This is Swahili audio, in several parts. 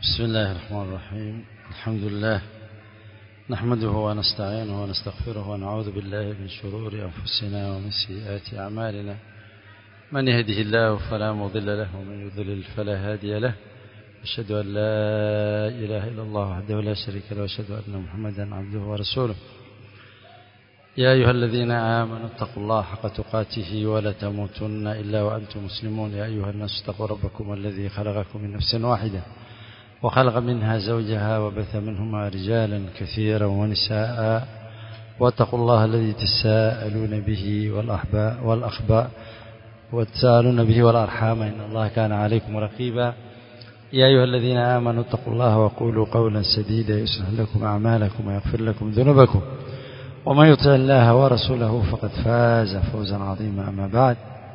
بسم الله الرحمن الرحيم الحمد لله نحمده ونستعينه ونستغفره ونعوذ بالله من شرور أنفسنا ومن سيئات أعمالنا من يهده الله فلا مضل له ومن يضلل فلا هادي له أشهد أن لا إله إلا الله وحده لا شريك له وأشهد أن محمدا عبده ورسوله يا أيها الذين آمنوا اتقوا الله حق تقاته ولا تموتن إلا وأنتم مسلمون يا أيها الناس اتقوا ربكم الذي خلقكم من نفس واحدة وخلق منها زوجها وبث منهما رجالا كثيرا ونساء واتقوا الله الذي تساءلون به والأحباء والأخباء وتساءلون به والأرحام إن الله كان عليكم رقيبا يا أيها الذين آمنوا اتقوا الله وقولوا قولا سديدا يصلح لكم أعمالكم ويغفر لكم ذنوبكم ومن يطع الله ورسوله فقد فاز فوزا عظيما أما بعد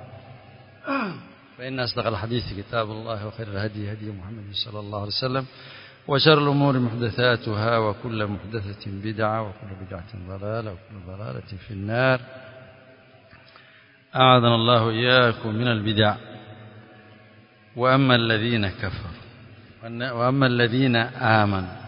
فإن أصدق الحديث كتاب الله وخير الهدي هدي محمد صلى الله عليه وسلم وشر الأمور محدثاتها وكل محدثة بدعة وكل بدعة ضلالة وكل ضلالة في النار أعاذنا الله إياكم من البدع وأما الذين كفروا وأما الذين آمنوا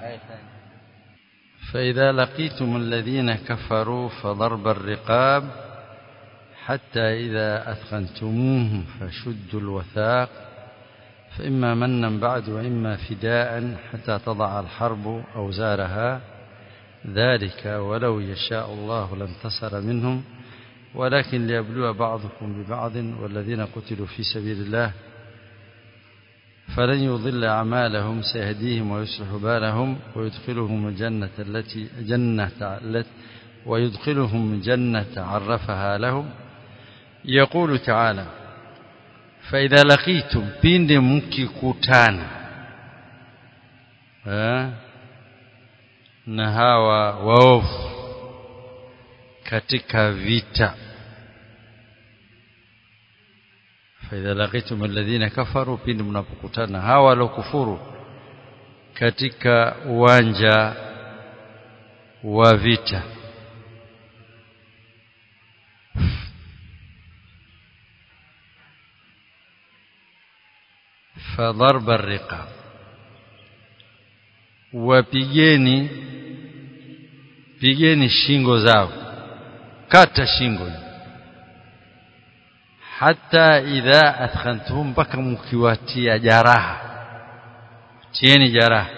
فإذا لقيتم الذين كفروا فضرب الرقاب حتى إذا أثخنتموهم فشدوا الوثاق فإما منا بعد وإما فداء حتى تضع الحرب أوزارها ذلك ولو يشاء الله لانتصر منهم ولكن ليبلو بعضكم ببعض والذين قتلوا في سبيل الله فلن يضل أعمالهم سيهديهم ويصلح بالهم ويدخلهم الجنة التي جنة التي ويدخلهم جنة عرفها لهم يقول تعالى فإذا لقيتم بين مككutana na hawa waovu katika vita فإذا لقيتم الذين كفروا pindi mnapokutana hawa walokufuru katika uwanja wa vita فضرب الرقاب wapigeni pigeni shingo zao kata shingo hata idha athkhantuhum mpaka mkiwatia jaraha tieni jaraha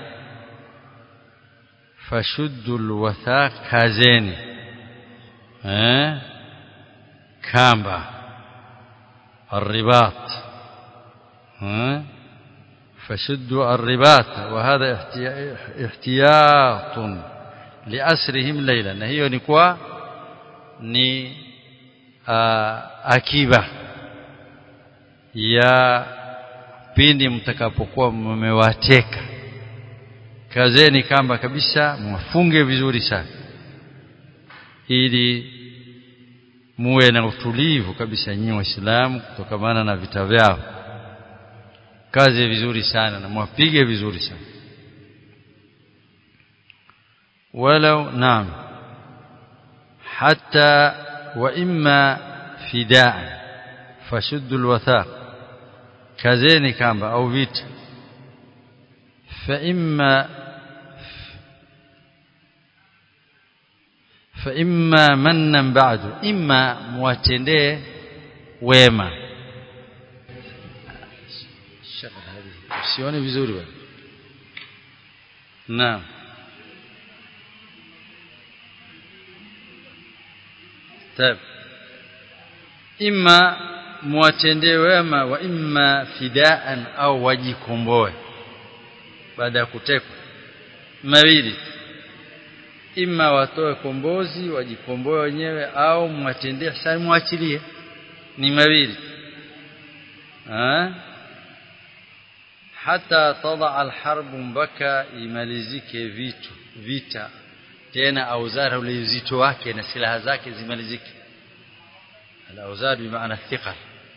fashuddu alwathaq kazeni eh kamba الرباط ها فشدوا الرباط وهذا احتياط لأسرهم ليلا hiyo ni kwa ni akiba ya pindi mtakapokuwa mmewateka kazeni kamba kabisa mwafunge vizuri sana ili muwe na utulivu kabisa nyinyi waislamu kutokamana na vita vyao kazi vizuri sana na mwapige vizuri sana walau naam hatta wa imma fidaa fashuddu alwathaq kazeni kamba au vita fa imma fa imma mannan ba'du imma muwatendee wema sioni vizuri bwana naam طيب imma muwatendee wema wa imma fidaan au wajikomboe baada ya kutekwa mawili imma watoe kombozi wajikomboe wenyewe au mwatendee sasa muachilie ni mawili hata tada alharbu mpaka imalizike vitu vita tena auzara ule uzito wake na silaha zake zimalizike alauzar bimaana thiqal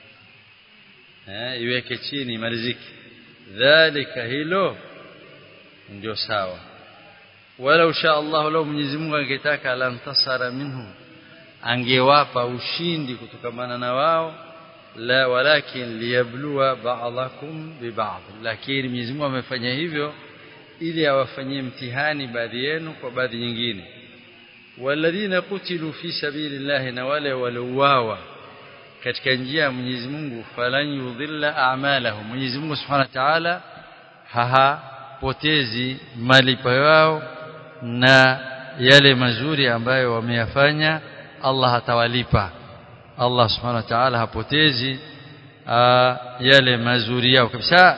eh iweke chini imalizike dhalika hilo ndio sawa wala insha Allah lao Mwenyezi Mungu angetaka alantasara minhu angewapa ushindi kutokamana na wao la walakin liyabluwa ba'dakum bi ba'd lakini Mwenyezi Mungu amefanya hivyo ili awafanyie mtihani baadhi yenu kwa baadhi nyingine walladhina qutilu fi sabilillahi na wale waliouawa katika njia ya Mwenyezi Mungu falan yudhilla a'malahum Mwenyezi Mungu Subhanahu wa Ta'ala hapotezi malipo yao na yale mazuri ambayo wameyafanya Allah atawalipa Allah Subhanahu wa Ta'ala hapotezi aa, yale mazuri yao kabisa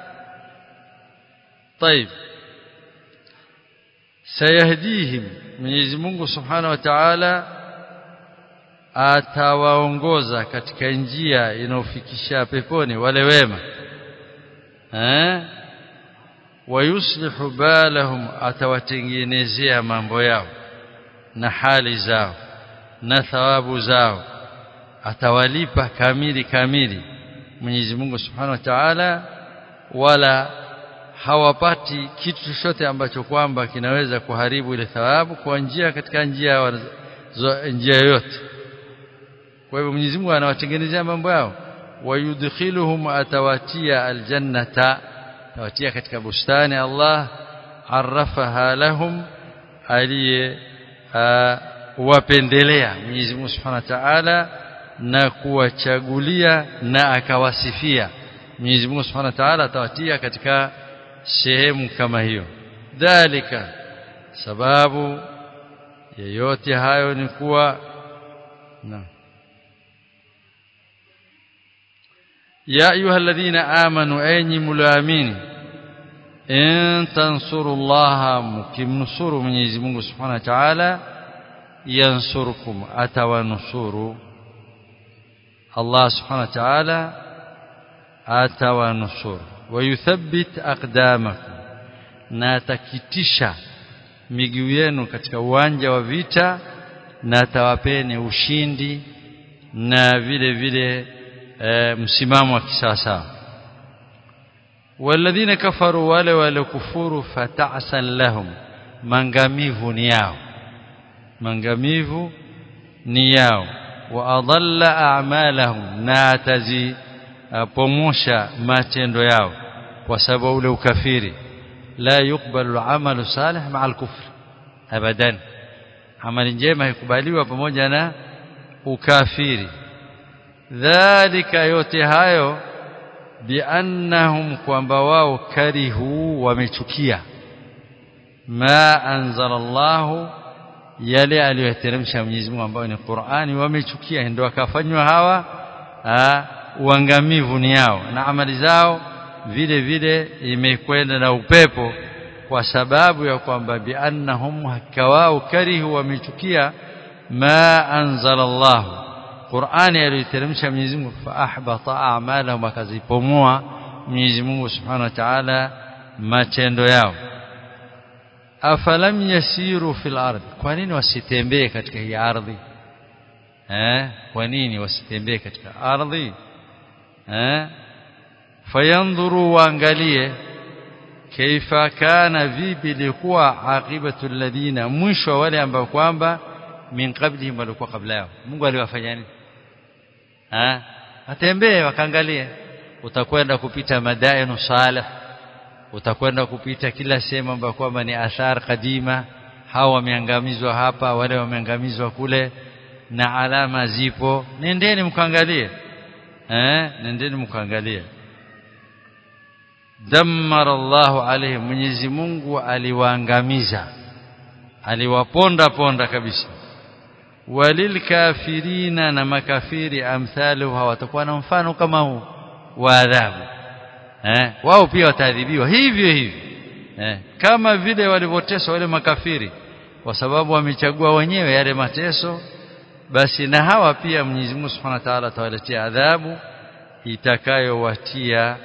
طيب sayahdihim Mwenyezi Mungu Subhanahu wa Ta'ala atawaongoza katika njia inayofikisha peponi wale wema eh wayuslihu balahum atawatengenezea mambo yao na hali zao na thawabu zao atawalipa kamili kamili Mwenyezi Mungu Subhanahu wa Ta'ala wala hawapati kitu chochote ambacho kwamba kinaweza kuharibu ile thawabu kwa njia katika njia njia yoyote kwa hivyo Mwenyezi Mungu anawatengenezea mambo yao wayudkhiluhum atawatia aljannata atawatia katika bustani Allah arafaha lahum aliye wapendelea Mwenyezi Mungu Subhanahu wa Ta'ala na kuwachagulia na akawasifia Mwenyezi Mungu Subhanahu wa Ta'ala atawatia katika sehemu kama hiyo dhalika sababu yeyote hayo ni kuwa na ya ayuha alladhina amanu enyi mulaamini in tansurullaha mukimnusuru Mwenyezi Mungu Subhanahu wa Ta'ala yansurkum atawanusuru Allah Subhanahu wa Ta'ala atawanusuru wayuthabbit aqdamakum na atakitisha miguu yenu katika uwanja wa vita na atawapeni ushindi na vile vile e, msimamo wa kisasa walladhina kafaru wale waliokufuru fata'san lahum mangamivu ni yao mangamivu ni yao wa adalla a'malahum na atazi pomosha matendo yao kwa sababu ule ukafiri la yukbalu amalu salih ma'a al-kufr abadan amali njema haikubaliwa pamoja na ukafiri dhalika yote hayo biannahum kwamba wao karihu wamechukia ma anzala Allah yale aliyoteremsha Mwenyezi Mungu ambayo ni Qur'ani wamechukia ndio akafanywa hawa uangamivu ni yao na amali zao vile vile imekwenda na upepo kwa sababu ya kwamba biannahum hakawao karihu wamechukia ma anzala Allah Qur'ani aliyoteremsha Mwenyezi Mungu fa ahbata a'malahum akazipomoa Mwenyezi Mungu Subhanahu wa Ta'ala matendo yao afalam yasiru fil ardh kwa nini wasitembee katika hii ardhi eh kwa nini wasitembee katika ardhi eh fayandhuru waangalie kaifa kana vipi likuwa aqibatu alladhina mwisho wale ambao kwamba min qablihim walikuwa kabla yao Mungu aliwafanya nini eh atembee wakaangalie utakwenda kupita madainu salih utakwenda kupita kila sehemu ambayo kwamba ni athar kadima hawa wameangamizwa hapa wale wameangamizwa kule na alama zipo nendeni mkaangalie eh nendeni mkaangalie dammara Allahu alayhi Mwenyezi Mungu aliwaangamiza aliwaponda ponda kabisa walilkafirina na makafiri amthalu hawatakuwa na mfano kama huu wa adhabu eh wao pia wataadhibiwa hivyo hivyo eh kama vile walivyoteswa wale makafiri kwa sababu wamechagua wenyewe yale mateso basi na hawa pia Mwenyezi Mungu Subhanahu wa Ta'ala atawaletea adhabu itakayowatia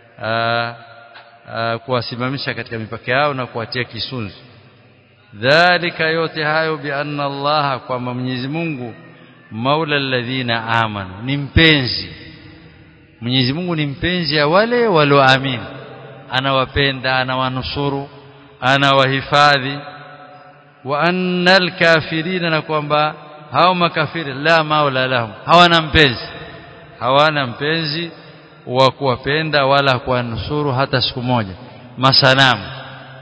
kuwasimamisha katika mipaka yao na kuwatia kisunzi dhalika yote hayo bi anna Allah kwamba Mwenyezi Mungu maula alladhina amanu ni mpenzi Mwenyezi Mungu ni mpenzi ya wale walioamini anawapenda anawanusuru anawahifadhi wa annal kafirina na kwamba hao makafiri la maula lahum hawana mpenzi hawana mpenzi wa kuwapenda wala kuwanusuru hata siku moja masanamu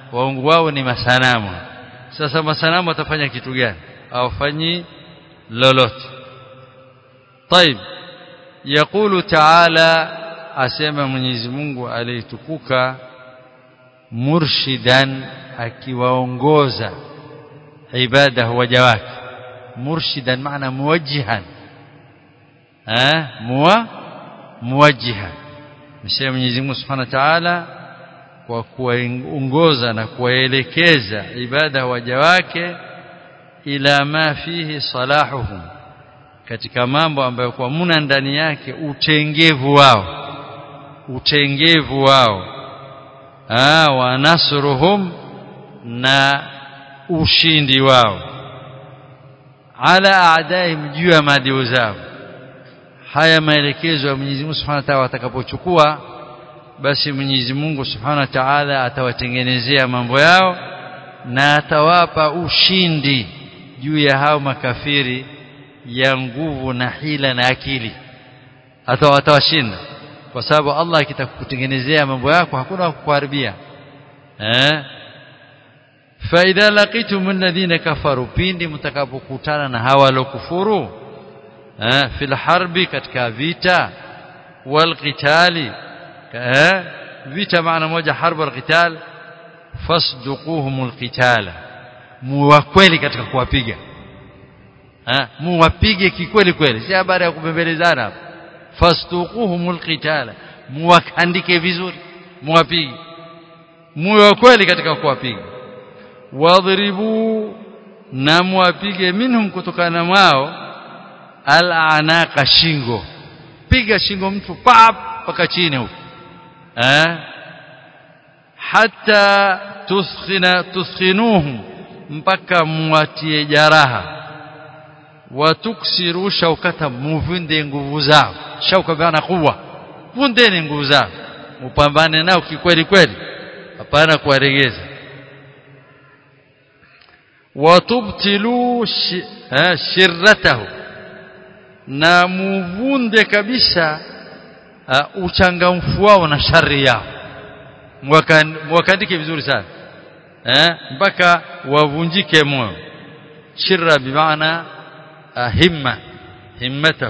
waungu wao ni masanamu sasa masanamu watafanya kitu gani hawafanyi lolote طيب يقول تعالى asema Mwenyezi Mungu alitukuka murshidan akiwaongoza ibada waja wake murshidan maana muwajjihan eh muwa muwajjihan msema Mwenyezi Mungu Subhanahu wa Ta'ala kwa kuwaongoza na kuwaelekeza ibada waja wake ila ma fihi salahuhum katika mambo ambayo kwa muna ndani yake utengevu wao utengevu wao ah wa nasruhum na ushindi wao ala aadaihim juu ya maadui zao haya maelekezo ya Mwenyezi Mungu Subhanahu wa Ta'ala atakapochukua basi Mwenyezi Mungu Subhanahu wa Ta'ala atawatengenezea mambo yao na atawapa ushindi juu ya hao makafiri ya nguvu na hila na akili atawashinda kwa sababu Allah akitakutengenezea mambo yako hakuna kukuharibia eh fa idha laqitum alladhina kafaru pindi mtakapokutana na hawa walokufuru eh fil harbi katika vita wal qitali eh vita maana moja harbu al qital fasduquhum al qitala muwakweli katika kuwapiga eh muwapige kikweli kweli si habari ya kubembelezana hapa fastuquhumul qitala muwakandike vizuri muwapige muwe wa kweli katika kuwapiga wadhribu na muwapige minhum kutokana mwao al-anaqa shingo piga shingo mtu pap paka chini huko eh hatta tuskhina tuskhinuhum mpaka muwatie jaraha watuksiru shaukata muvunde nguvu zao shauka bana kuwa vundeni nguvu zao upambane nao kikweli kweli hapana kuwaregeza watubtilu shirratahu na muvunde kabisa uh, uchangamfu wao na shari yao mwakandike vizuri sana eh mpaka wavunjike moyo shirra bimaana همة همته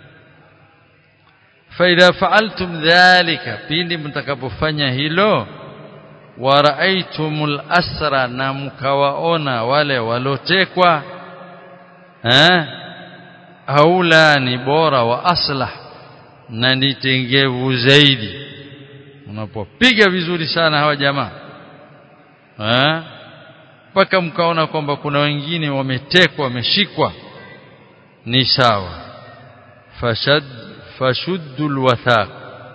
فإذا فعلتم ذلك pindi mtakapofanya hilo waraitumul asra na mkawaona wale walotekwa eh haula ni bora wa aslah na nitengevu zaidi unapopiga vizuri sana hawa jamaa eh mpaka mkaona kwamba kuna wengine wametekwa wameshikwa ni sawa fashad fashuddul wathaq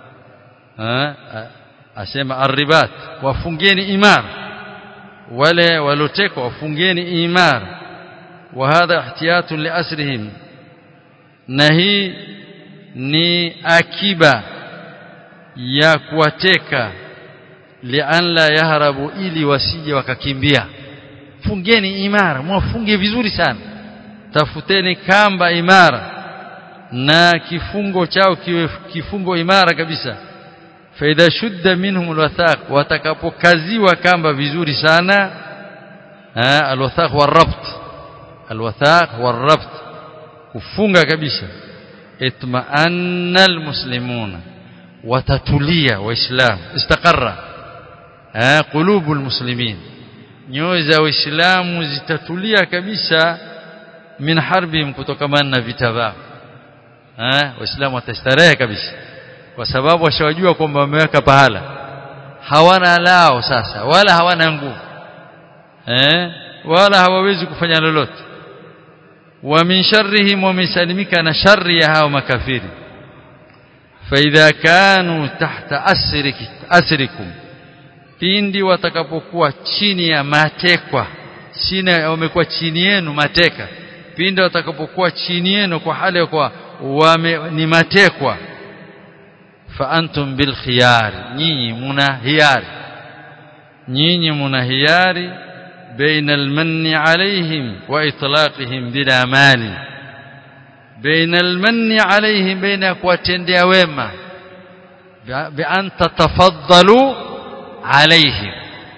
asema arribat wafungeni imara wale walotekwa wafungeni imara wa hadha ihtiyatun liasrihim na hii ni akiba ya kuwateka lian la yahrabu ili wasije wakakimbia fungeni imara mwafunge vizuri sana tafuteni kamba imara na kifungo chao kiwe kifungo imara kabisa faida shudda minhum alwathaq watakapokaziwa kamba vizuri sana alwathaq warabt alwathaq warabt kufunga kabisa itma'anna almuslimuna watatulia waislam istaqarra qulubul muslimin nyoyo za waislamu zitatulia kabisa min harbihim kutokamana na vita vyao eh waislamu watastarehe kabisa kwa sababu washawajua kwamba wameweka pahala hawana lao sasa wala hawana nguvu eh wala hawawezi kufanya lolote wa min sharrihim wamesalimika na shari ya hao makafiri faidha kanu tahta asrik asrikum pindi watakapokuwa chini ya matekwa chini wamekuwa chini yenu mateka pindi watakapokuwa chini yenu kwa hali ya kwa wame, ni matekwa fa antum bil khiyar nyinyi muna hiyari nyinyi muna hiyari baina al manni alaihim wa itlaqihim bila mali baina al manni alaihim baina kuwatendea wema bi an tatafaddalu alaihim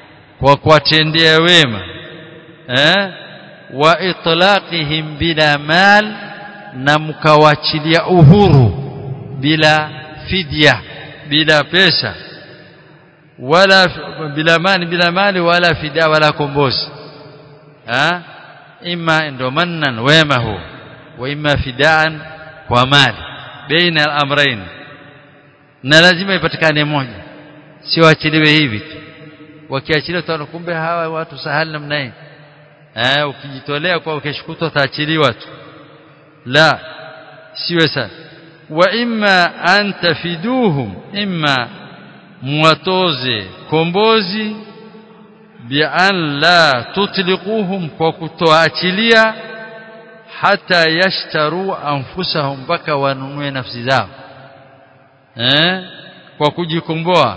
kwa kuwatendea wema eh wa itlaqihim bila mal na mkawachilia uhuru bila fidya bila pesa wala bila mali bila mali wala fidia wala kombozi ha imma ndo mannan wema huo wa imma fidaan kwa mali baina al-amrayn na lazima ipatikane moja sio achiliwe hivi tu wakiachiliwa tano kumbe hawa watu sahali namna hii eh ukijitolea kwa ukishukutwa taachiliwa tu la siwe sana wa imma an tafiduhum imma muwatoze kombozi bi an la tutliquhum kwa kutoachilia hata yashtaru anfusahum mpaka wanunue nafsi zao eh kwa kujikomboa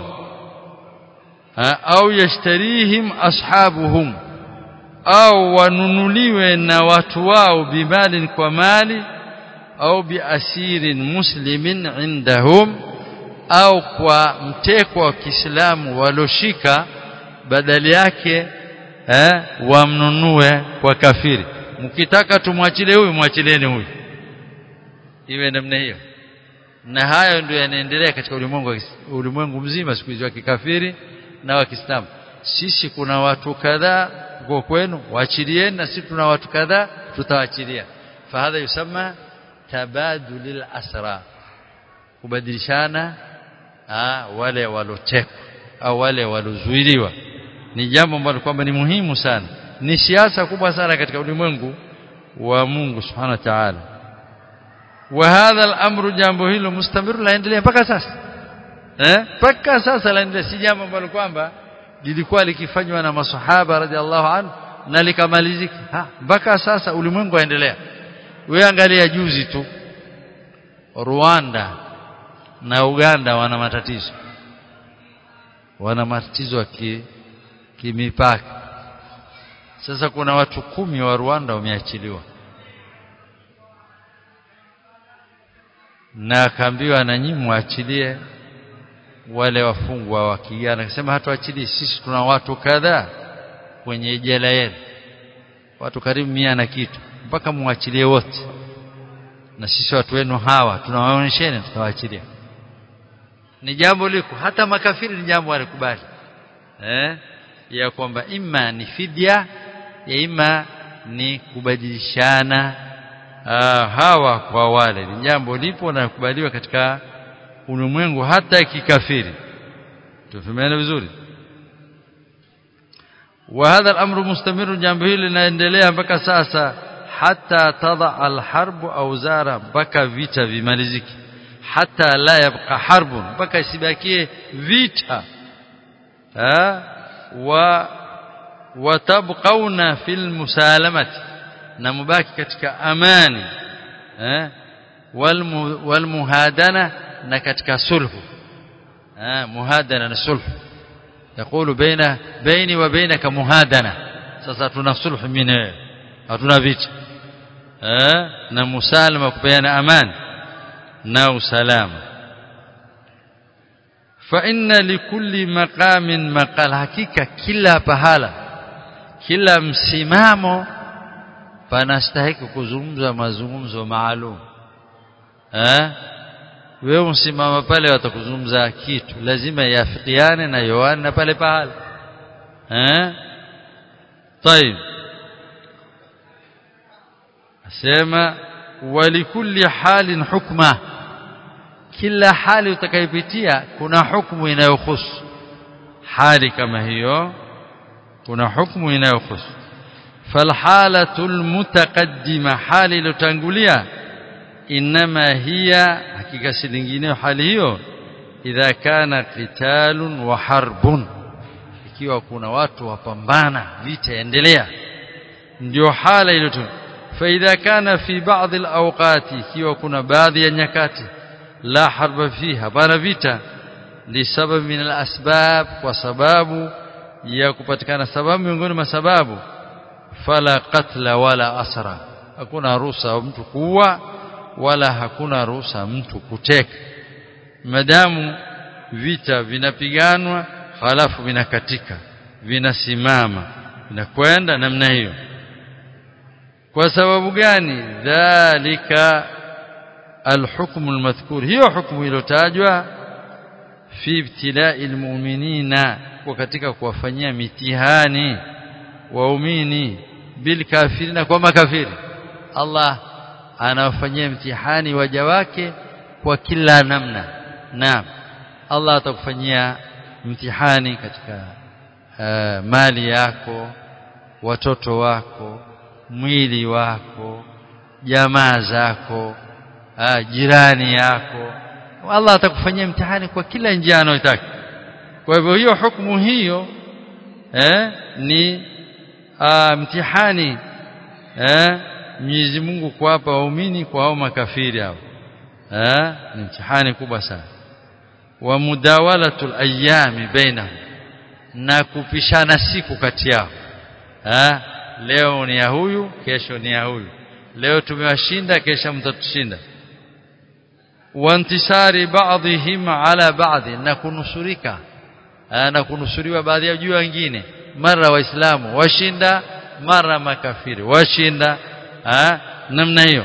au yashtarihim ashabuhum au wanunuliwe na watu wao bimali kwa mali au biasirin muslimin indahum au kwa mteko wa Kiislamu waloshika badali yake eh, wamnunue kwa kafiri mkitaka tumwachilie huyu mwachilieni huyu iwe namna hiyo na hayo ndio yanaendelea katika ulimwengu ulimwengu mzima siku hizi wa kikafiri na wa Kiislamu sisi kuna watu kadhaa kwa kwenu waachilieni na sisi tuna watu kadhaa tutawaachilia fahadha yusama tabadulil asra kubadilishana wale walotekwa au wale walozuiliwa ni jambo ambalo kwamba ni muhimu sana ni siasa kubwa sana katika ulimwengu wa Mungu subhanahu wa ta'ala wa hadha al-amru jambo hilo mustamiru laendelea mpaka sasa eh mpaka sasa laendelea si jambo ambalo kwamba lilikuwa likifanywa na masahaba radhiallahu anhu na likamalizika mpaka sasa ulimwengu waendelea wewe angalia juzi tu Rwanda na Uganda wana matatizo wana matatizo ki kimipaka sasa kuna watu kumi wa Rwanda wameachiliwa na akaambiwa na nyinyi muachilie wale wafungwa wa Kiganda akasema hatuachilii sisi tuna watu kadhaa kwenye jela yenu watu karibu mia na kitu mpaka muachilie wote na sisi watu wenu hawa tunawaonyesheni tutawaachilia ni jambo liko hata makafiri ni jambo walikubali eh ya kwamba imma ni fidia ya imma ni kubadilishana aa, hawa kwa wale ni jambo lipo na kubaliwa katika ulimwengu hata kikafiri tufahamane vizuri وهذا الامر مستمر jambo hili linaendelea mpaka sasa hata tada alharb auzara mpaka vita vimaliziki hata la yabqa harbun mpaka isibakie vita ha wa watabqauna fil musalamati na mubaki katika amani eh wal muhadana na katika sulhu eh muhadana na sulhu يقول بين بيني وبينك مهادنه sasa tuna sulhu mimi wewe hatuna vita eh na musalama kupeana amani na usalama fa inna likulli maqamin maqal hakika kila pahala kila msimamo panastahili kuzungumza mazungumzo maalum eh wewe msimama pale watakuzungumza kitu lazima yafikiane na yoane na pale pahala eh طيب asema walikulli halin hukma kila hali utakayopitia kuna hukumu inayohusu hali kama hiyo kuna hukumu inayohusu falhalatul mutaqaddima hali iliyotangulia inma hiya hakika si lingine hali hiyo idha kana qitalun wa harbun ikiwa kuna watu wapambana vita endelea ndio hala ile tu فاذا كان في بعض الاوقات ikiwa kuna baadhi ya nyakati la harba fiha bana vita lisabab min alasbab kwa sababu ya kupatikana sababu miongoni mwa sababu fala qatla wala asra hakuna ruhusa mtu kuua wala hakuna ruhusa mtu kuteka madamu vita vinapiganwa halafu vinakatika vinasimama vinakwenda namna hiyo kwa sababu gani dhalika alhukmu almadhkur hiyo hukumu iliyotajwa fi ibtilai almu'minina kwa katika kuwafanyia mitihani waumini bil kafirina kwa makafiri Allah anawafanyia mtihani waja wake kwa kila namna naam Allah atakufanyia mtihani katika uh, mali yako watoto wako mwili wako jamaa zako uh, jirani yako Allah atakufanyia mtihani kwa kila njia anayotaka kwa hivyo hiyo hukumu hiyo eh, ni uh, mtihani eh, Mwenyezi Mungu kuwapa waumini kwa hao makafiri hao eh, ni mtihani kubwa sana wa mudawalatul ayami bainahum na kupishana siku kati yao eh, leo ni ya huyu kesho ni ya huyu leo tumewashinda kesho mtatushinda wantisari baadhihim ala baadhi na kunusurika na kunusuriwa baadhi ya juu wengine mara waislamu washinda mara makafiri washinda namna hiyo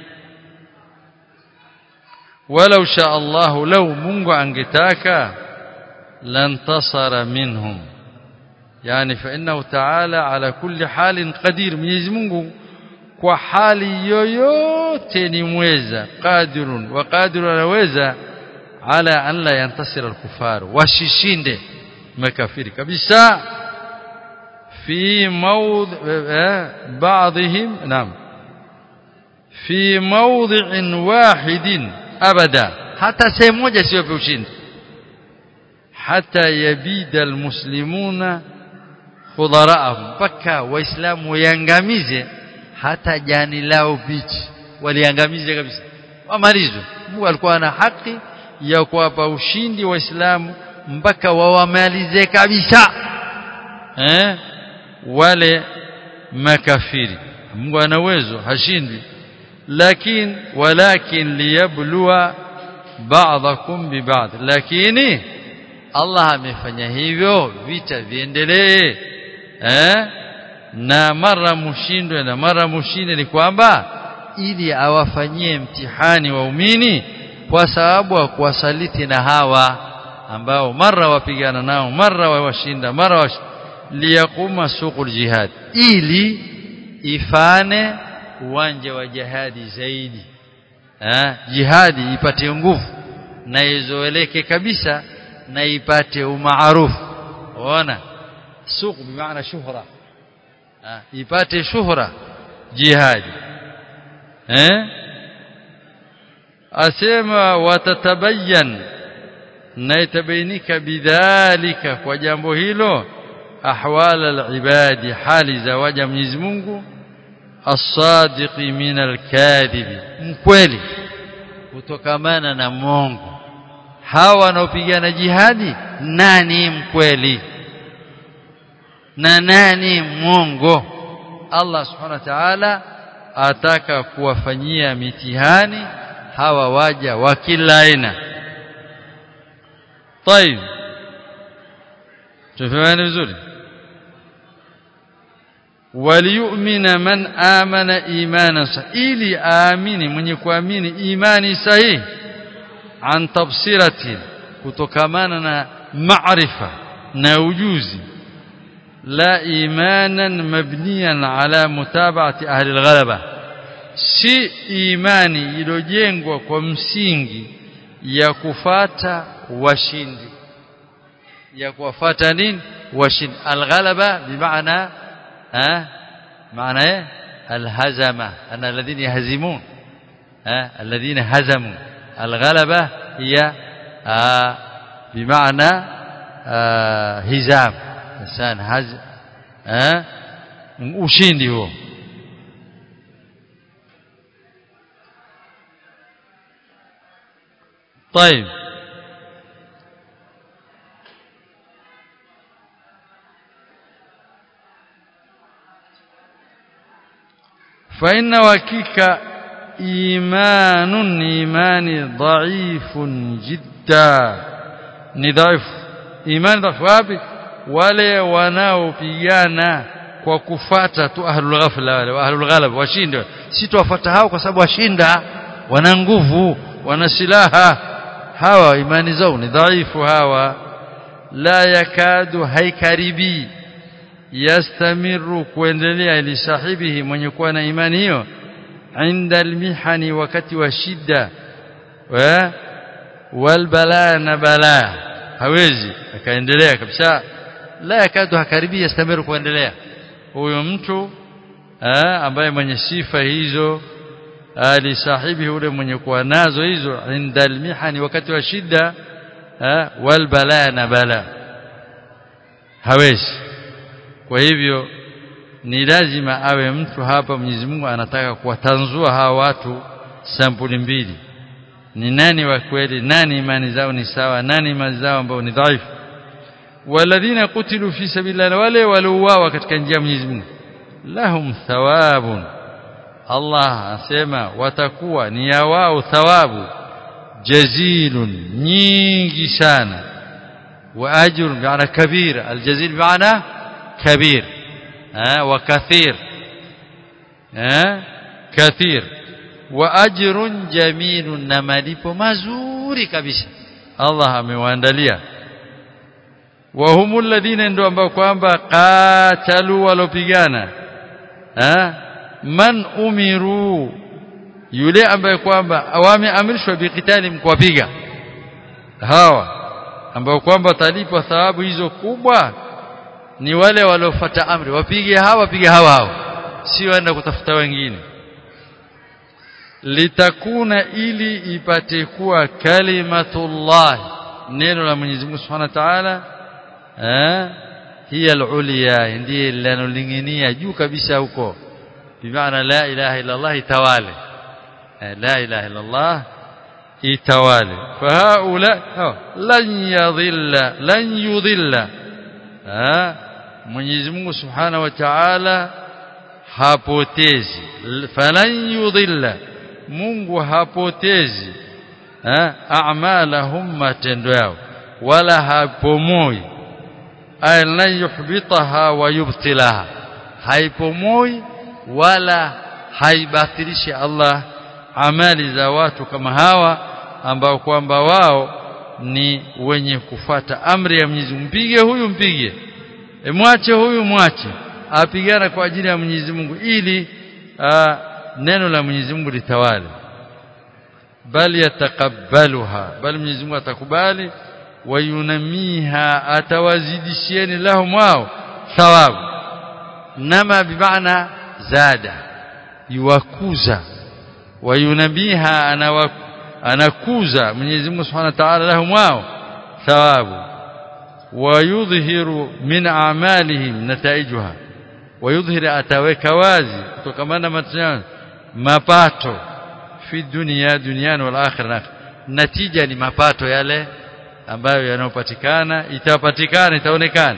walau sha Allah lau Mungu angetaka lantasara minhum yani fa innahu ta'ala ala kulli halin qadir Mwenyezi Mungu kwa hali yoyote ni mweza qadirun wa qadirun anaweza ala an la yantasira al-kufar washishinde makafiri kabisa fi mawdhi بعضهم نعم في موضع واحد ابدا حتى sehemu moja sio pe ushindi hata yabida almuslimuna khudaraahum paka waislamu wayangamize hata jani lao bichi waliangamize kabisa wamalizwe Mungu alikuwa na haki ya kuwapa ushindi waislamu mpaka wawamalize kabisa eh wale makafiri Mungu ana uwezo hashindwi lakini walakin liyabluwa ba'dakum bi ba'd lakini Allah amefanya hivyo vita viendelee eh na mara mushindwe na mara mushinde ni kwamba ili awafanyie mtihani waumini kwa sababu wa kuwasaliti na hawa ambao mara wapigana nao mara wawashinda mara wash... liyakuma suqul jihad ili ifane uwanja wa jihadi zaidi eh jihadi ipate nguvu na izoeleke kabisa na ipate umaarufu unaona suq bimaana shuhra ipate shuhra jihadi eh asema watatabayan na itabainika bidhalika kwa jambo hilo ahwal alibadi hali za waja Mwenyezi Mungu as-sadiqi min al-kadhibi mkweli kutokamana na mongo hawa wanaopigana jihadi nani mkweli na nani mwongo Allah subhanahu wa ta'ala ataka kuwafanyia mitihani hawa waja wa kila aina طيب tufahamu vizuri waliyu'mina man amana imana ili aamini mwenye kuamini imani sahihi an tafsirati kutokamana na maarifa na ujuzi la imanan mabniyan ala mutaba'ati ahli alghalaba si imani iliyojengwa kwa msingi ya kufata washindi ya kuwafata nini washindi alghalaba bimaana ها معنى ايه الهزمه ان الذين يهزمون ها الذين هزموا الغلبه هي آه بمعنى آه هزام انسان هز ها ushindi huo طيب فإن وكيك إيمان إيمان ضعيف جدا نضعف إيمان ضعيف wapi wale wanaopigana kwa kufata tu ahlul ghafla wale ahlul ghalab washinde si tuwafuata hao kwa sababu washinda wana nguvu wana silaha hawa imani zao ni dhaifu hawa la yakadu haikaribi yastamiru kuendelea ili sahibihi mwenye kuwa na imani hiyo inda almihani wakati wa shida wa walbala na bala hawezi akaendelea kabisa la yakadu hakaribi yastamiru kuendelea huyo mtu ambaye mwenye sifa hizo ali sahibi ule mwenye kuwa nazo hizo inda almihani wakati wa shida wal bala na bala hawezi kwa hivyo ni lazima awe mtu hapa Mwenyezi Mungu anataka kuwatanzua hawa watu sampuli mbili ni nani wa kweli nani imani zao ni sawa nani imani zao ambao ni dhaifu walladhina kutilu fi sabilillah wale waliouawa katika njia ya Mwenyezi Mungu lahum thawabun Allah asema watakuwa ni ya wao thawabu jazilun nyingi sana wa ajr bi'ana kabir aljazil bi'ana kabir eh wa kathir eh kathir wa ajrun jamilun na malipo mazuri kabisa Allah amewaandalia wa humul ladina ndio ambao kwamba qatalu walopigana eh man umiru yule ambaye kwamba wameamrishwa bikitali mkuwapiga hawa ambao kwamba talipwa thawabu hizo kubwa ni wale waliofuata amri wapige hawa wapige hawa hawa si waenda kutafuta wengine litakuna ili ipate kuwa kalimatullah neno la Mwenyezi Mungu Subhanahu wa Ta'ala eh hiya al-ulya ndiye linalolingania juu kabisa huko bimaana la ilaha illa Allah itawale la ilaha illa Allah itawale fahaula lan yadhilla lan yudhilla Mwenyezi Mungu Subhanahu wa Ta'ala hapotezi falan yudhilla Mungu hapotezi a'malahum matendo yao wala hapomoi ay lan yuhbitaha wa yubtilaha haipomoi wala haibatilishi Allah amali za watu kama hawa ambao kwamba wao ni wenye kufata amri ya Mwenyezi Mungu mpige huyu mpige e mwache huyu mwache apigana kwa ajili ya Mwenyezi Mungu ili a, neno la Mwenyezi Mungu litawale bali yatakabbaluha bali Mwenyezi Mungu atakubali wayunamiha atawazidishieni lahum wao thawabu nama bimaana zada yuwakuza wayunabiha anakuza Mwenyezi Mungu Subhanahu wa Ta'ala lahum wao thawabu wayudhihiru min a'malihim nataijuha wayudhhir ataweka wazi kutokamana matendo mapato fi dunia duniani wal akhirah natija ni mapato yale ambayo yanayopatikana itapatikana itaonekana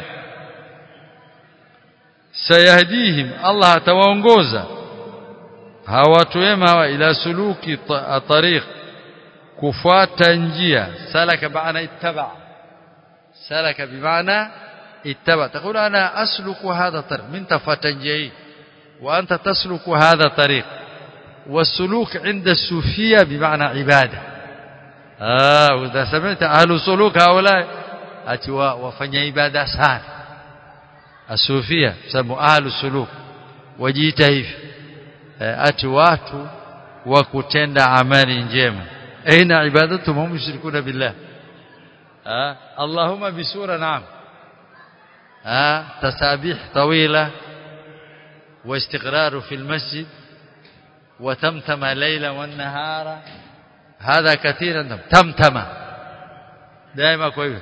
sayahdihim Allah atawaongoza hawa watu wema hawa ila suluki tariq kufuata njia salaka baana ittaba salaka bimaana ittaba تقول انا اسلك هذا الطريق من تفات njia وانت تسلك هذا الطريق والسلوك عند الصوفيه بمعنى عباده اه واذا سمعت اهل السلوك هؤلاء اتوا وفanya ibada sana asufia sababu ahlu suluk wajiita hivi ati watu wa kutenda amali njema aina ibadatu hum mushrikuna billah ah allahumma bisura naam ah tasabih tawila واستقرار في المسجد وتمتم ليلا والنهار هذا كثيرا تمتم دائما كويس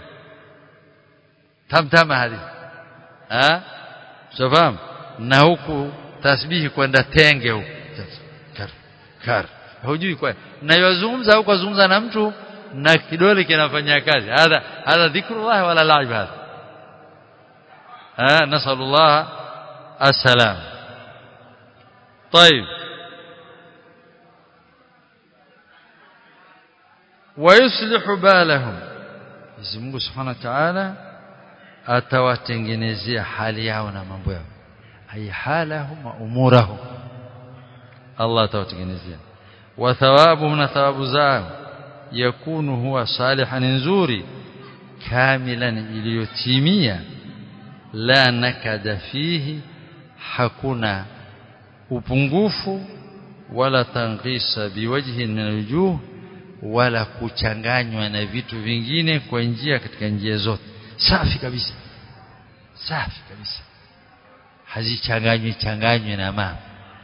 تمتم هذه ها شوفام na huku tasbihi kwenda tenge huku kar kar hujui kwa na yozungumza huko zungumza na mtu na kidole kinafanya kazi hadha hadha dhikrullah wala laib hadha ah nasallallahu assalam طيب ويصلح بالهم Mwenyezi Mungu Subhanahu wa Ta'ala atawatengenezea hali yao na mambo yao ay halahum wa umurahum Allah atawatengenezea wa thawabuhum na thawabu zao yakunu huwa salihan nzuri kamilan iliyotimia la nakada fihi hakuna upungufu wala tanqisa biwajhi min alwujuh wala kuchanganywa na vitu vingine kwa njia katika njia zote safi kabisa safi kabisa hazichanganywi changanywe na mambo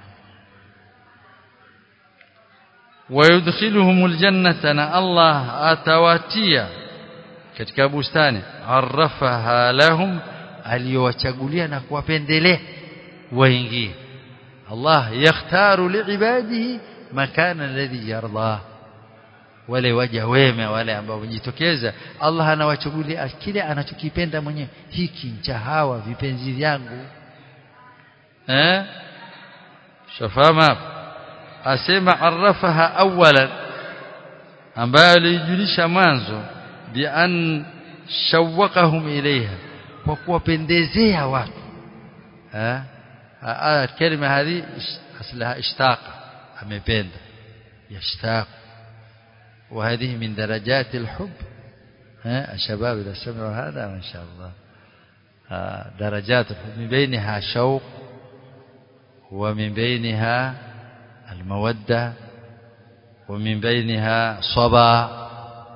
ويدخلهم الجنة أنا الله أتواتيا katika bustani arafaha lahum aliyowachagulia na kuwapendelea waingie Allah yakhtaru liibadihi makana alladhi yarda wale waja wema wale ambao wajitokeza Allah anawachagulia kile anachokipenda mwenyewe hiki cha hawa vipenzi vyangu eh shafama asema arafaha awalan ambayo alijulisha mwanzo bi an shawaqahum ilaiha kwa kuwapendezea watu eh kalima hadi aslaha ishtaqa amependa yashtaq وهذه من درجات الحب ها الشباب اذا سمعوا هذا ما شاء الله درجات الحب من بينها شوق ومن بينها المودة ومن بينها صبا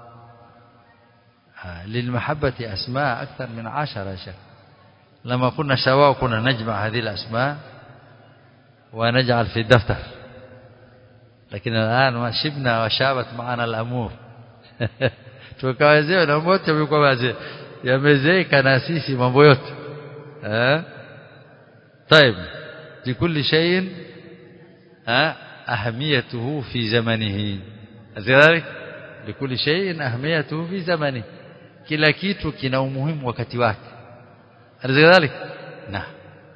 للمحبة أسماء أكثر من عشرة شيخ لما كنا شباب كنا نجمع هذه الأسماء ونجعل في الدفتر lakini الآن ما شبنا وشابت معنا الأمور tukawa wazee na wote wamekuwa wazee yamezeeka na sisi mambo yote eh طيب لكل شيء أهميته في زمنه ذلك لكل شيء أهميته في زمنه kila kitu kina umuhimu wakati wake ذلك نعم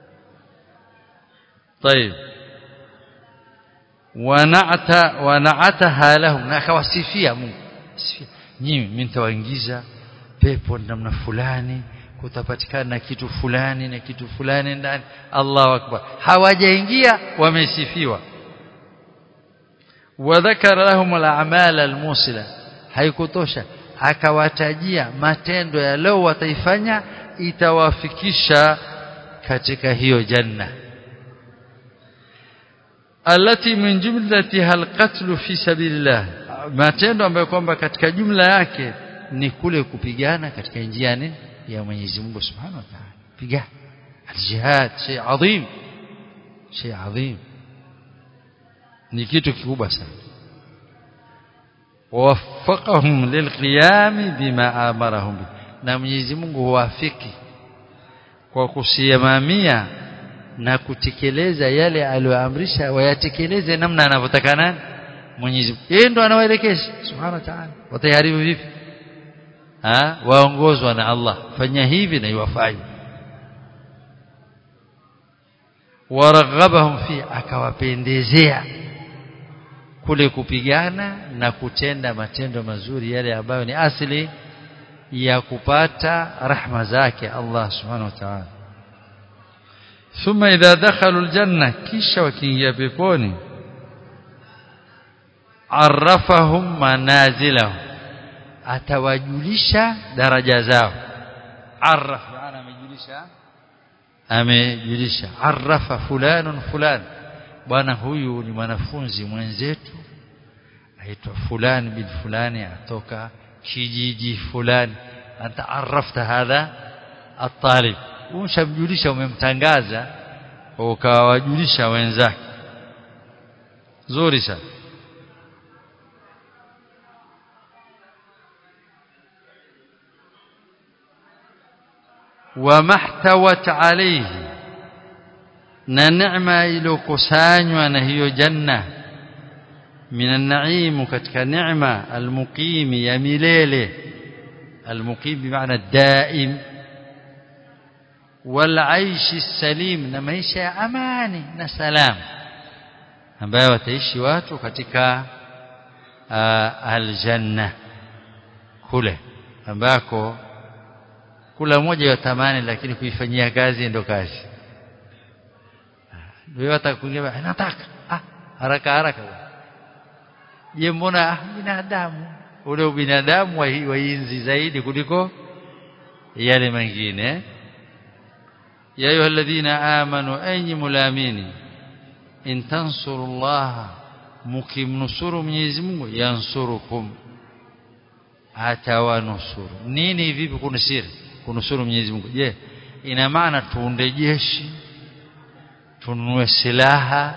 طيب wana'ata wana'ataha lahum na akawasifia Mungu nyinyi mimi nitawaingiza pepo namna fulani kutapatikana na kitu fulani na kitu fulani ndani Allahu akbar hawajaingia wamesifiwa wadhakara lahum al-a'mal al-musila haikutosha akawatajia matendo ya leo wataifanya itawafikisha katika hiyo janna alati min jumlatiha alqatl fi sabilillah matendo ambayo kwamba katika jumla yake ni kule kupigana katika njia ya Mwenyezi Mungu Subhanahu wa Ta'ala pigana aljihad shay adhim shay adhim ni kitu kikubwa sana wawaffaqahum lilqiyam bima amarahum na Mwenyezi Mungu huwafiki kwa kusimamia na kutekeleza yale aliyoamrisha wayatekeleze namna anavyotaka nani Mwenyezi Mungu yeye ndo anawaelekeza subhanahu wa ta'ala watayaribu vipi ha waongozwa na Allah fanya hivi na iwafanye waraghabahum fi akawapendezea kule kupigana na kutenda matendo mazuri yale ambayo ni asili ya kupata rahma zake Allah subhanahu wa ta'ala ثم إذا دخلوا الجنة كيش وكينجا بيبوني عرفهم منازلهم atawajulisha daraja zao arraf maana amejulisha amejulisha arrafa fulanun fulan bwana huyu ni mwanafunzi mwenzetu aitwa fulani bin fulani atoka kijiji fulani anta arrafta hadha at-talib umshamjulisha umemtangaza ukawajulisha wenzake zuri sana wamahtawat alayhi na neema iliyokusanywa na hiyo janna min an-na'im katika neema al-muqim ya milele al-muqim bimaana daim والعيش السليم na maisha ya amani na salama ambayo wataishi watu katika aljanna kule ambako kula moja ya tamani lakini kuifanyia kazi ndio kazi wewe hata kuingia nataka ah haraka haraka je mbona ah, binadamu ule ubinadamu wainzi zaidi kuliko yale mengine ya ayuha alladhina amanu ayyi mulamini in tansurullaha mukimnusuru Mwenyezi Mungu yansurukum atawanusuru nini vipi kunusiri kunusuru Mwenyezi Mungu je ina maana tuunde jeshi tununue silaha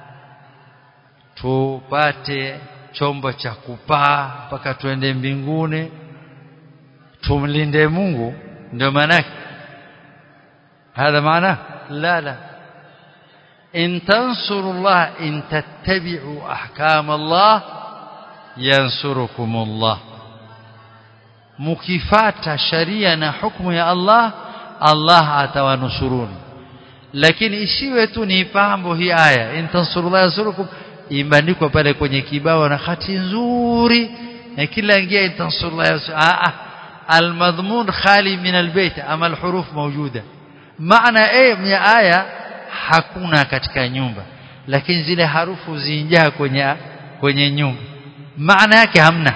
tupate chombo cha kupaa mpaka tuende mbinguni tumlinde Mungu ndio maana هذا معناه لا لا إن تنصروا الله إن تتبعوا أحكام الله ينصركم الله مكفات شريعة حكم يا الله الله atawanusuruni lakini isiwe tu ni pambo hii aya in tansurullah yansurukum imeandikwa pale kwenye kibao na hati nzuri na kila ingia in tansurullah yansurukum almadhmun khali min albayt ama alhuruf mawjuda maana eh ya aya hakuna katika nyumba lakini zile harufu zinjaa kwenye kwenye nyumba maana yake hamna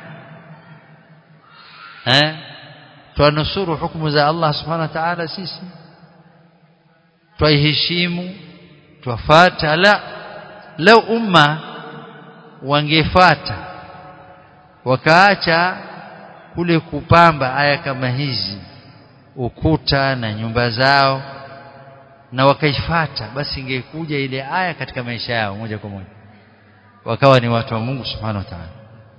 eh tunusuru hukumu za Allah subhanahu wa ta'ala sisi twaiheshimu twafata la lau umma wangefata wakaacha kule kupamba aya kama hizi ukuta na nyumba zao na wakaifata basi ingekuja ile aya katika maisha yao moja kwa moja wakawa ni watu wa Mungu subhanahu wa ta'ala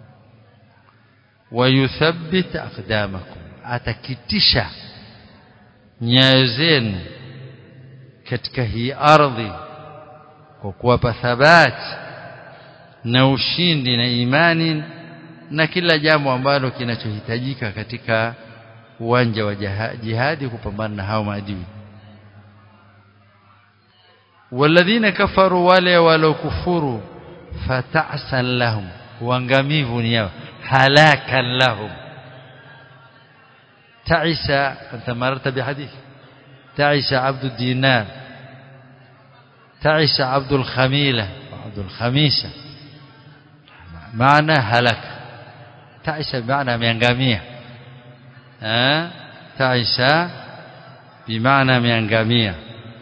wayuthabbit aqdamakum atakitisha nyayo zenu katika hii ardhi kwa kuwapa thabati na ushindi na imani na kila jambo ambalo kinachohitajika katika uwanja wa jihadi kupambana na hao maadui walladhina kafaru wale walokufuru fata'san lahum uangamivu ni yao halakan lahum ta'isa anta mararta bihadith ta'isa abdu dinar ta'isa abdu al-khamila abdu al-khamisa maana halaka ta'isa maana ameangamia eh ta'isa bimaana ameangamia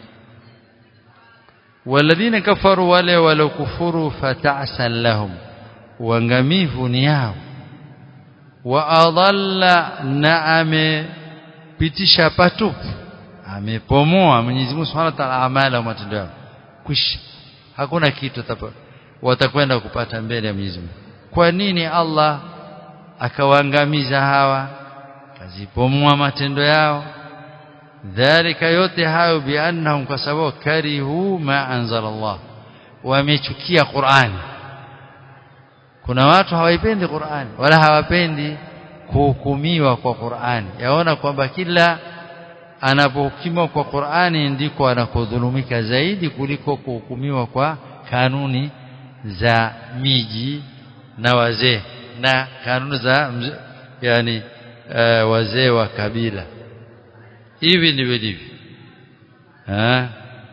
والذين كفروا wale walokufuru fata'san lahum uangamivu ni yao wa adalla na amepitisha patupu amepomoa Mwenyezi Mungu Subhanahu wa Ta'ala amala wa matendo yao kwisha hakuna kitu watakwenda kupata mbele ya Mwenyezi Mungu kwa nini Allah akawaangamiza hawa kazipomoa matendo yao dhalika yote hayo biannahum kwa sababu karihu ma anzala Allah wamechukia Qur'ani kuna watu hawaipendi Qur'ani wala hawapendi kuhukumiwa kwa Qur'ani yaona kwamba kila anapohukumiwa kwa Qur'ani ndiko anakodhulumika zaidi kuliko kuhukumiwa kwa kanuni za miji na wazee na kanuni za yani uh, wazee wa kabila hivi ndivyo ndivyo ha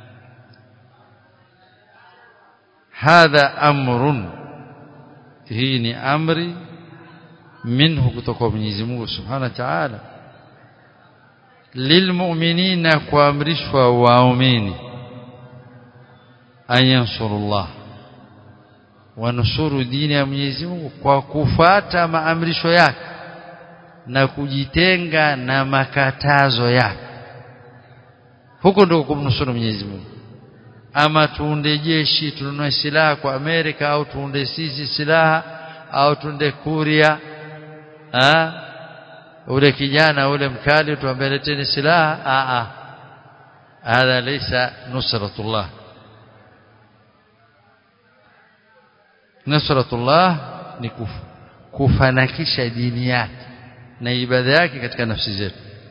hadha amrun hii ni amri minhu kutoka Mwenyezi Mungu Subhanahu wa Ta'ala lilmu'minina kuamrishwa waumini ayansurullah wanusuru dini ya Mwenyezi Mungu kwa kufuata maamrisho yake na kujitenga na makatazo yake huko ndio kumnusuru Mwenyezi Mungu ama tuunde jeshi tununue silaha kwa Amerika au tuunde sisi silaha au tuunde Kuria ah ule kijana ule mkali tuambie leteni silaha a a hadha laysa nusratullah nusratullah ni kufanakisha dini yake na ibada yake katika nafsi zetu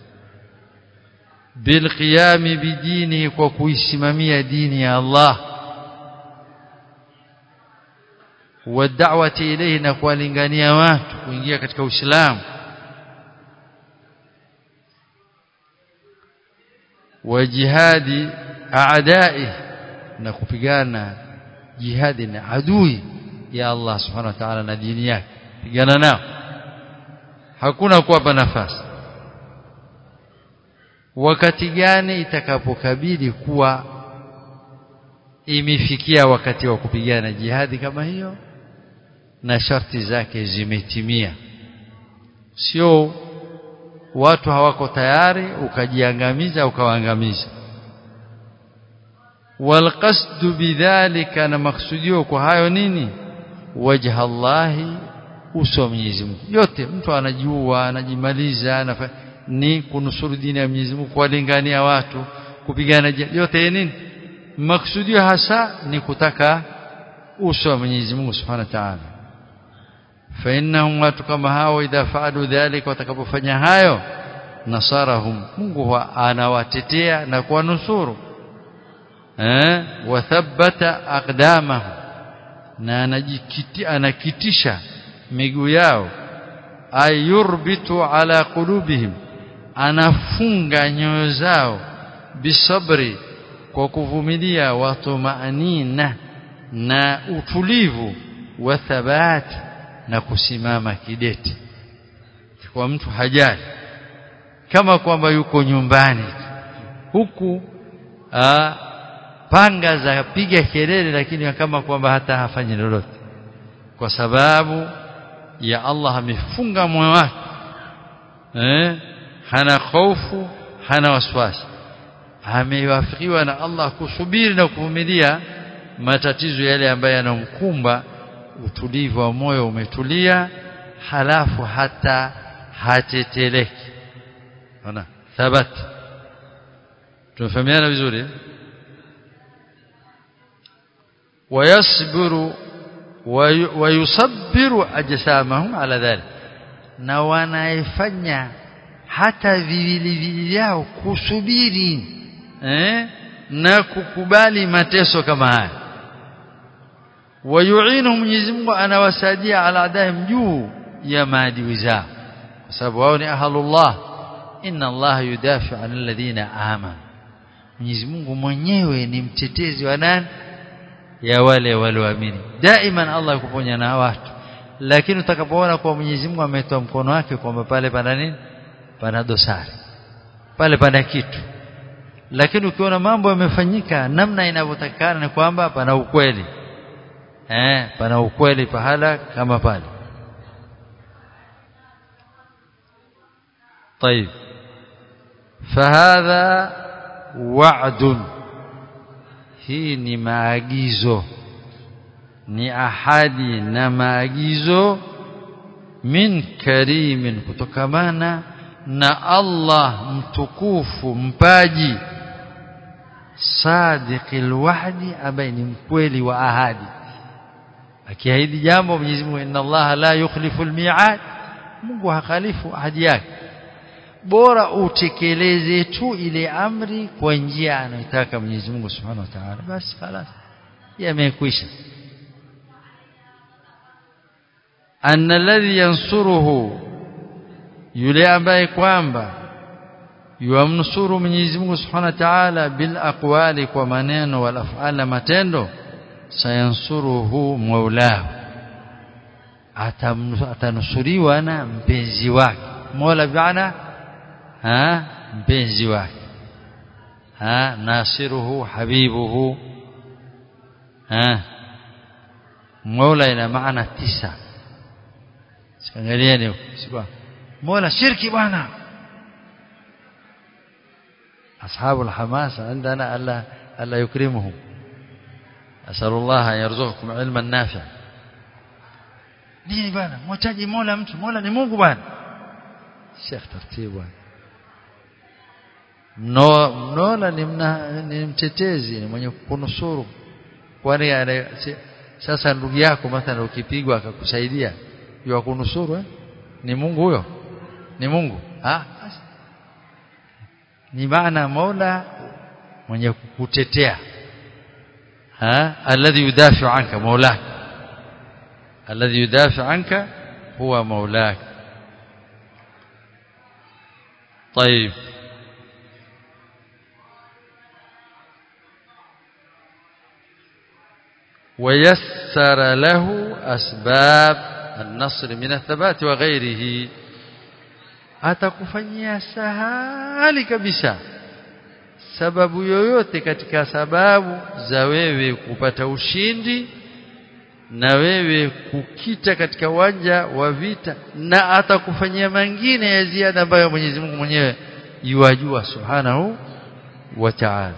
bilqiyami bidini kwa kuisimamia dini ya Allah wad'awati ilayhi na kuwalingania watu kuingia katika Uislamu wa jihadi aadai na kupigana jihadi na adui ya Allah subhanahu wa ta'ala na dini yake pigana nao hakuna kuwapa nafasi wakati gani itakapokabidi kuwa imefikia wakati wa kupigana jihadi kama hiyo na sharti zake zimetimia sio watu hawako tayari ukajiangamiza ukawaangamiza walqasdu bidhalika na maksudio kwa hayo nini wajha Allahi uso wa Mwenyezi Mungu yote mtu anajua anajimaliza anafa, ni kunusuru dini ya Mwenyezi Mungu kuwalingania watu kupigana yote nini maksudio hasa ni kutaka uso wa Mwenyezi Mungu Subhanahu wa Ta'ala fa innahum watu kama hao idha faalu dhalika watakapofanya hayo nasarahum Mungu anawatetea na kuwanusuru eh wathabbata aqdamahum na anajikiti anakitisha miguu yao ayurbitu ala qulubihim anafunga nyoyo zao bisabri kwa kuvumilia watumaanina na utulivu wa thabati na kusimama kidete kwa mtu hajali kama kwamba yuko nyumbani huku aa, panga za piga kelele lakini kama kwamba hata hafanyi lolote kwa sababu ya Allah amefunga moyo wake eh hana hofu hana waswasi amewafikiwa na Allah kusubiri na kuvumilia matatizo yale ambayo yanomkumba utulivu wa moyo umetulia halafu hata hateteleki ona thabat tunafahamiana vizuri ويصبر ويصبر اجسامهم على ذلك na wanaifanya hata viwili vyao kusubiri eh na kukubali mateso kama haya wayuinu Mwenyezi Mungu anawasaidia ala adaim juu ya maadui zao kwa sababu wao ni ahlullah inna Allah yudafi an alladhina amanu Mwenyezi Mungu mwenyewe ni mtetezi wa nani ya wale walioamini daiman Allah yukuponya na watu lakini utakapoona kwa Mwenyezi Mungu ametoa mkono wake kwamba pale pana nini pana dosari pale pana kitu lakini ukiona mambo yamefanyika namna inavyotakikana ni kwamba pana ukweli eh pana ukweli pahala kama pale طيب فهذا وعد hii ni maagizo ni ahadi na maagizo min karimin kutokamana na Allah mtukufu mpaji sadiqil wahdi ambaye ni mkweli wa ahadi akiahidi jambo Mwenyezi Mungu inna Allah la yukhlifu almi'ad Mungu hakhalifu ahadi yake bora utekeleze tu ile amri kwa njia anayotaka Mwenyezi Mungu Subhanahu wa Ta'ala basi خلاص yamekwisha anna alladhi yansuruhu yule ambaye kwamba yuamnusuru Mwenyezi Mungu Subhanahu wa Ta'ala bil aqwali kwa maneno wal af'ala matendo sayansuruhu maulahu atanusuriwa na mpenzi wake mola biana ha mpenzi wake ha nasiruhu habibuhu ha mola ina maana tisa sikangalieni sikuwa mola shirki bwana أصحاب الحماسة عندنا ألا ألا يكرمهم أسأل الله أن يرزقكم علما نافعا nini bwana mwachaji mola mtu mola ni Mungu bwana Sheikh taratibu bwana no mnola ni, mna, ni mtetezi ni mwenye kunusuru kwani sasa ndugu yako mathalan ukipigwa akakusaidia yua kunusuru eh? ni Mungu huyo ni Mungu ah ni maana Mola mwenye kukutetea ha alladhi yudafi anka maulak alladhi yudafi anka huwa maulak طيب ويسر له أسباب النصر من الثبات وغيره atakufanyia sahali kabisa sababu yoyote katika sababu za wewe kupata ushindi na wewe kukita katika uwanja wa vita na atakufanyia mengine ya ziada ambayo Mwenyezi Mungu mwenyewe yuwajua subhanahu wa ta'ala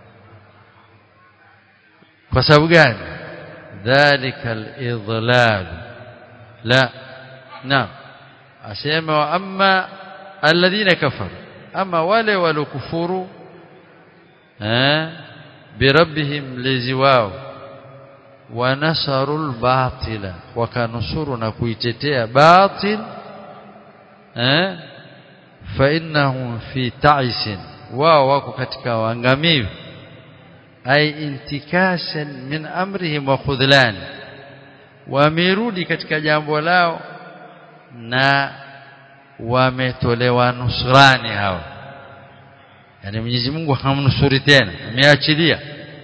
kwa sababu gani dhalika al-idlal la naam asema wa amma alladhina kafaru ama wale walokufuru eh birabbihim lezi wao wanasaru albatila wakanusuru na kuitetea batil eh fa innahum fi ta'isin wao wako katika uangamivu ay intikasan min amrihim wa khudlan wamerudi katika jambo lao na wametolewa nusrani hao yani Mwenyezi Mungu hamnusuri tena ameachilia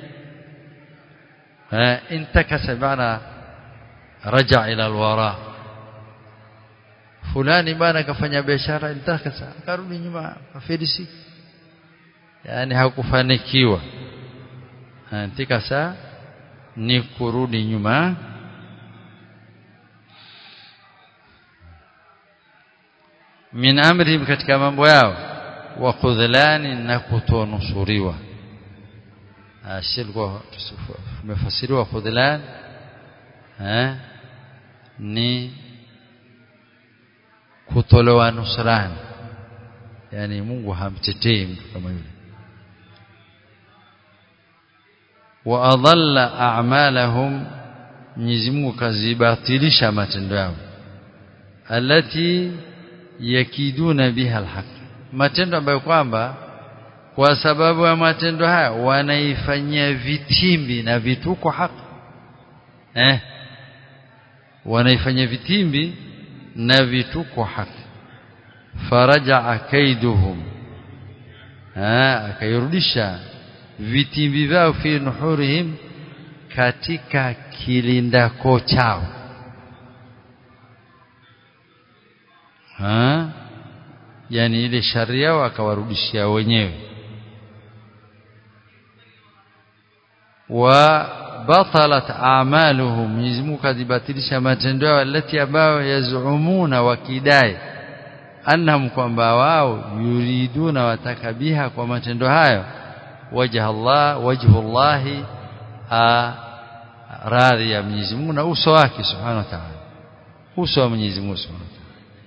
intakasa bana raja ila alwara fulani bana kafanya biashara intakasa akarudi nyuma afirisi yani hakufanikiwa intakasa ni kurudi nyuma min amrihim katika mambo yao wa khudhlani na kutonusuriwa ashilikuwa tumefasiriwa khudhlan eh ni kutolewa nusrani yani Mungu hamtetei mtu kama yule wa adalla a'malahum Mwenyezi Mungu kazibatilisha matendo yao alati yakiduna biha alhaq matendo ambayo kwamba kwa sababu ya matendo haya wanaifanyia vitimbi na vituko haki eh wanaifanyia vitimbi na vituko haki faraja kaiduhum ah akairudisha vitimbi vyao fi nuhurihim katika kilindako chao ha yani ile shari yao akawarudishia wenyewe wa batalat a'maluhum Mwenyezi Mungu kadhibatilisha matendo yao alati ambayo yazumuna wakidai annahum kwamba wao yuriduna watakabiha kwa matendo hayo wajha Allah wajhullah radhi ya Mwenyezi Mungu na uso wake subhanahu wa ta'ala uso wa Mwenyezi Mungu subhanahu wa ta'ala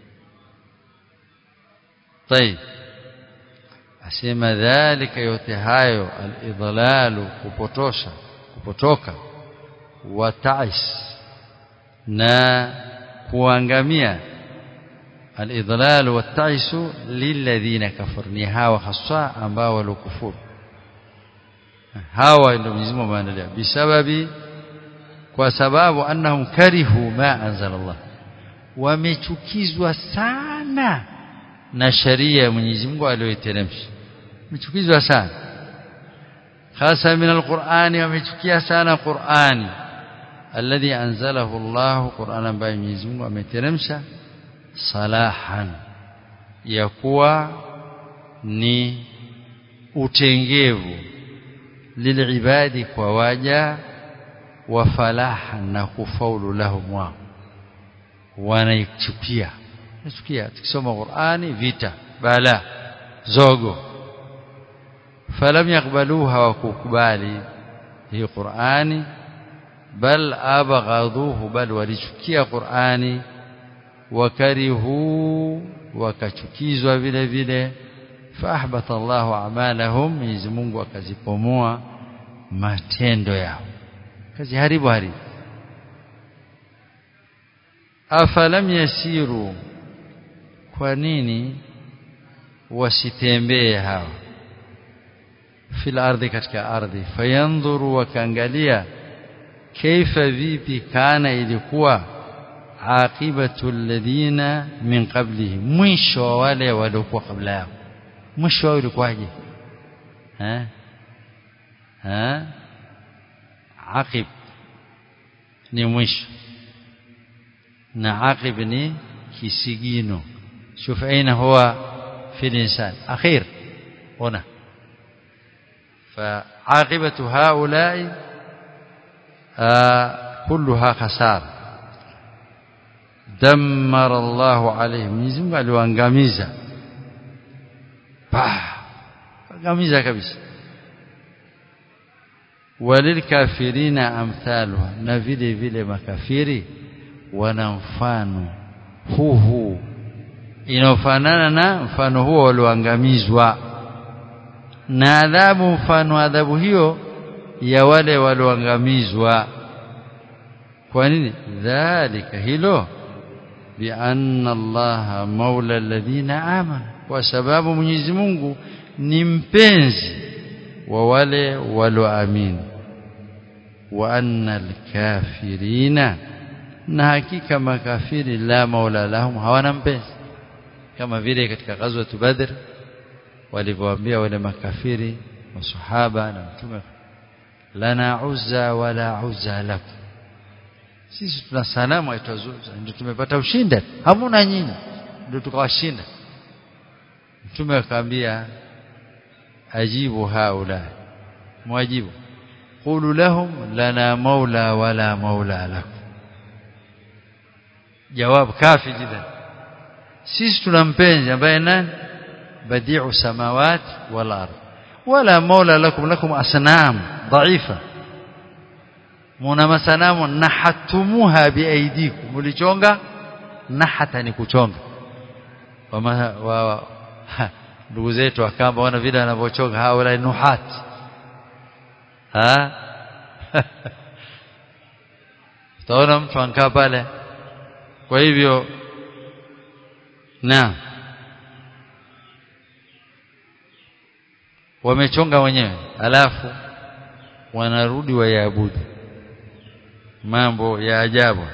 طيب asema dhalika yote hayo al-idlalu kupotosha kupotoka wa ta'is na kuangamia al-idlalu wa ta'isu lilladhina kafaru ni hawa haswa ambao walokufuru hawa ndio Mwenyezi Mungu ameandalia bisababi kwa sababu annahum karihu ma anzala Allah wamechukizwa sana na sharia ya Mwenyezi Mungu aliyoiteremsha wamechukizwa sana hasa min alqur'ani wamechukia sana qur'ani alladhi anzalahu Allah qur'an ambaye Mwenyezi Mungu ameteremsha salahan ya kuwa ni utengevu lilibadi kwa waja wa falaha na kufaulu lahum wao wanaichukia nachukia tukisoma Qur'ani vita bala zogo falam yakbaluha wa kukubali hii Qur'ani bal abghaduhu bal walichukia Qur'ani wakarihu wakachukizwa vile vile faahbata Allahu a'malahum Mwenyezi Mungu akazipomoa matendo yao kazi haribu haribu afalam yasiru kwa nini wasitembee hawa fil ardhi katika ardhi fayandhuru wakaangalia kaifa vipi kana ilikuwa aqibatu alladhina min qablihim mwisho wa wale waliokuwa kabla yao mwisho wao ulikuwaje eh eh aqib ni mwisho na aqib ni kisigino شوف أين هو في الإنسان أخير هنا فعاقبة هؤلاء آه كلها خسارة دمر الله عليهم Mwenyezi Mungu aliwaangamiza angamiza kabisa walilkafirina amthaluha na vile vile makafiri wana mfano huu huu inaofanana na mfano huo walioangamizwa na adhabu mfano adhabu hiyo ya wale walioangamizwa kwa nini dhalika hilo bianna allaha maula alladhina amanu kwa sababu Mwenyezi Mungu ni mpenzi wa wale walioamini wa anna alkafirina na hakika makafiri la maula lahum hawana mpenzi kama vile katika ghazwa Badr walivyoambia wale makafiri masahaba na mtume lana uzza wala uzza lakum sisi tuna sanamu aitwa Uzza ndio tumepata ushindi hamuna nyinyi ndio tukawashinda mtume akaambia ajibu haula mwajibu qulu lahum lana maula wala maula lakum jawab kafi jida sisi tuna mpenzi ambaye nani badiu samawati wal ardh wala maula lakum lakum asnam dhaifa muna masanamu nahatumuha biaidikum mulichonga nahata ni kuchonga wa ndugu zetu akamba wana vile wanavyochonga haula nuhat ha utaona mtu ankaa pale kwa hivyo na wamechonga wenyewe alafu wanarudi wayaabudu mambo ya ajabu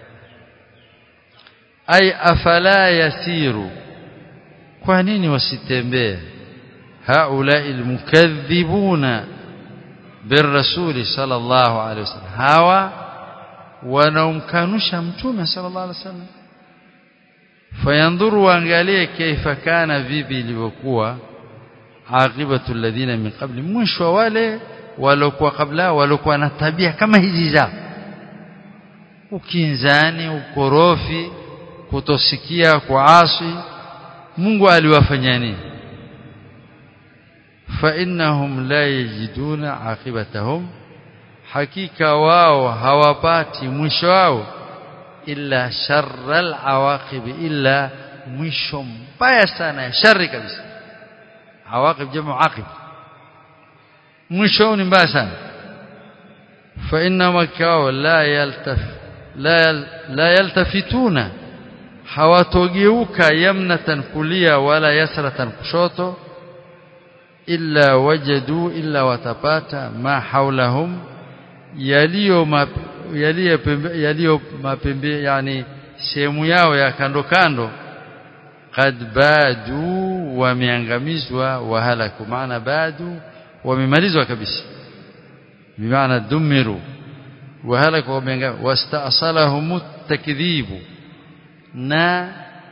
ay afala yasiru kwa nini wasitembee haula almukaththibuna birrasuli sallallahu alaihi wasallam hawa wanaomkanusha mtume sallallahu alaihi wasallam fayandhuru waangalie kaifa kana vipi ilivyokuwa aqibatu alladhina min qabli mwisho wale walokuwa kabla walokuwa na tabia kama hizi zao ukinzani ukorofi kutosikia kuasi Mungu aliwafanya nini fa innahum la yajiduna aqibatahum hakika wao hawapati mwisho wao illa sharral awaqib illa mwisho mbaya sana ya shari kabisa awaqib jamu aqib mwisho ni mbaya sana fa inna makao la yaltaf la la yaltafituna hawatogeuka yamnatan kulia wala yasratan kushoto illa wajadu illa watapata ma haulahum yaliyo yaliyo yaliyo mapembe yani sehemu yao ya kando kando qad badu wameangamizwa wahalaku maana badu wamemalizwa kabisa bimaana dumiru wahalaku wameangamizwa wastaasalahum takdhibu na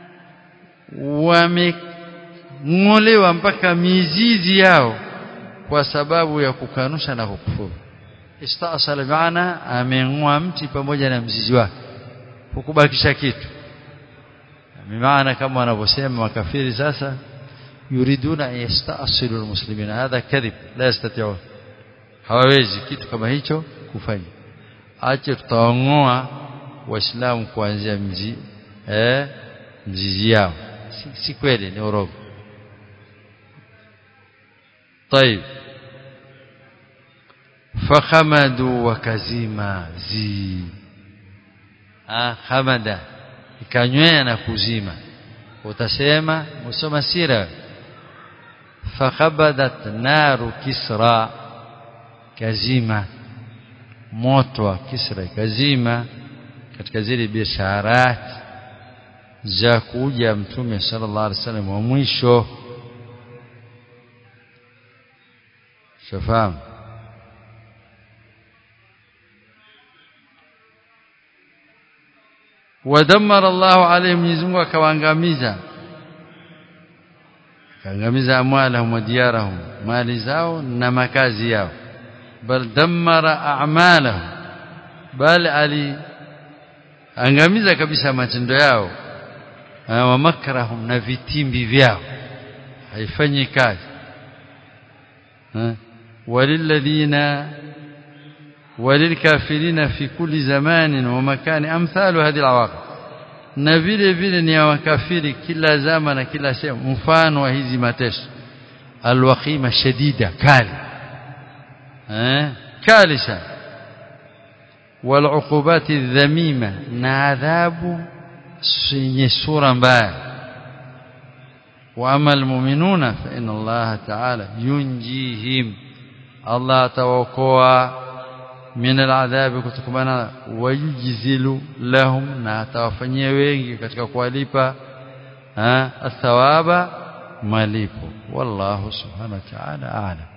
wameng'olewa mpaka mizizi yao kwa sababu ya kukanusha na kukufuru istaasala maana ameng'oa mti pamoja na mzizi wake hukubakisha kitu maana kama wanavyosema makafiri sasa yuriduna yastasilu almuslimina hadha kadhib la yastati'un hawawezi kitu kama hicho kufanya ache tutaongoa waislamu kuanzia mzi eh mzizi yao si, si kweli ni urongo طيب fakhamadu wakazima zi ah khamada ikanywea na kuzima utasema musoma sira fakhabadat naru kisra kazima moto wa kisra kazima katika zile biasharat za kuja mtume sallallahu alaihi wasallam wa mwisho shafahamu ودمر الله عليهم Mwenyezi Mungu akawaangamiza kaangamiza amwalahum wa diyarahum mali zao na makazi yao bal dammara a'malahum bal ali angamiza kabisa matendo yao wa makrahum na vitimbi vyao haifanyi kazi walilladhina وللكافرين في كل زمان ومكان امثال هذه العواقب na vile vile ni ya wakafiri kila zama na kila sehemu mfano wa hizi mateso alwaqima shadida kali eh kali sana والعقوبات الذميمه na adhabu yenye sura mbaya واما المؤمنون فان الله تعالى ينجيهم الله توقوا من العذاب kutokana wayujzilu lahum na atawafanyia wengi katika kuwalipa athawaba malipo wallahu subhanahu wa ta'ala a'lam